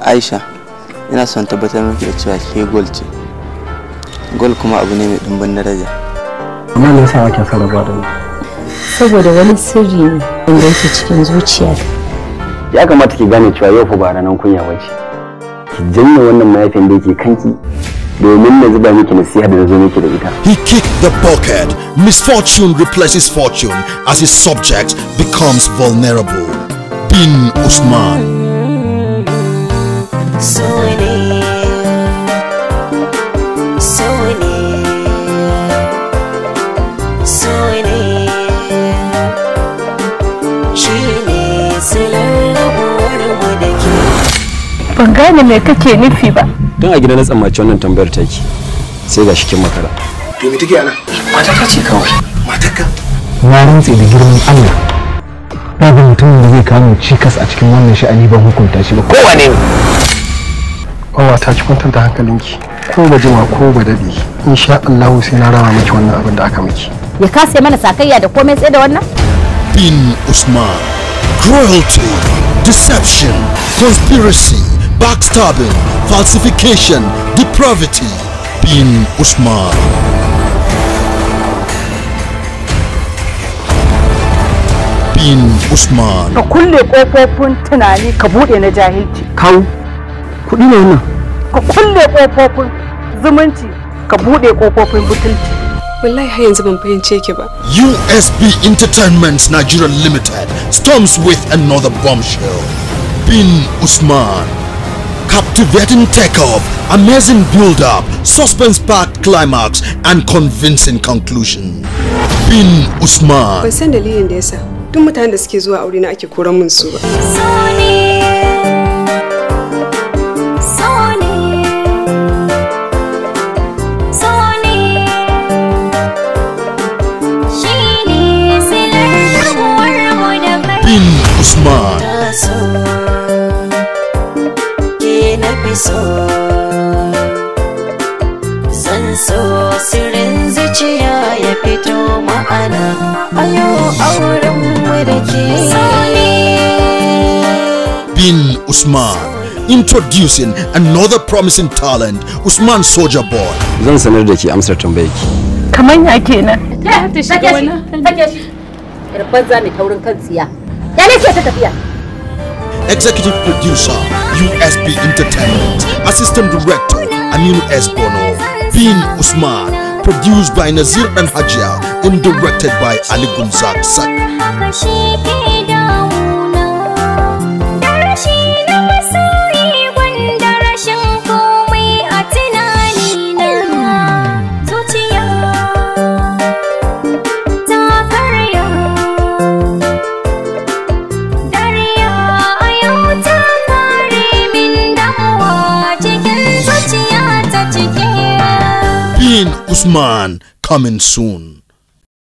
aisha ina son tabbatar miki da cewa ke gol ce gol kuma abu ne mai ɗumbin daraja amma me yasa kake son rabuwa da ni saboda wani sirri ne wanda yake cikin zuciya ya kamata ki gane cewa yau fa ba ranar kunya bace ki janye wannan mayafin da yake kanki domin na zuba miki nasiha da na zo miki da ita He kicked the bucket. Misfortune replaces fortune as his subject becomes vulnerable. Bin Usman. so ne so ne so ne shi ne silar rabuwar mu da ke ban gane me kake nufi ba don a gida na tsammaci wannan tambayar taki sai ga shikin makara to me take ana mata ta ce kawai matarka na rantse da girman Allah babu mutumin da zai kama cikas a cikin wannan sha'ani ban hukunta shi ba kowane Bawa ta ki kwantar da hankalinki ko ba jima ko ba dade insha Allah sai na rama miki wannan abin da aka miki ya kase mana sakayya da komai tsaye da wannan Bin Usman. Cruelty, deception, conspiracy, backstabbing, falsification, depravity. Bin Usman. Bin Usman. ka kulle kofofin tunani ka bude na jahilci kawo kuɗi ne wannan ka kulle kofofin zumunci ka bude kofofin butulci wallahi har yanzu ban fahimce ki ba USB Entertainment Nigeria Limited storms with another bombshell. Bin Usman. Captivating takeoff, amazing build-up, suspense-packed climax, and convincing conclusion. Bin Usman. ban san dalilin da yasa duk mutanen da suke zuwa aure na ake koran min su ba so ne so ne so ne shi ne silar rabuwar mu da kai Bin Usman. so ke na fi so zan so sirrin zuciya ya fito ma'ana a yau auren mu da ke Bin Usman. Introducing another promising talent, Usman Soldier Boy. zan sanar da ke amsar tambayar ki kaman ya kenan Sake shi, sake shi. Yarban za mai taurin kan tsiya. Ya ne ke ta tafiya? Executive Producer, USB Entertainment. Assistant Director, Aminu S. Bono. Bin Usman. Produced by Nazir and Hajia and directed by Ali Gunzak Sak. haka shi ke damuna da rashi na masoyi gwanda rashin komai a tunanina zuciya ta karya dariya a yau ta kare min damuwa cikin zuciya ta cike Bin Usman coming soon.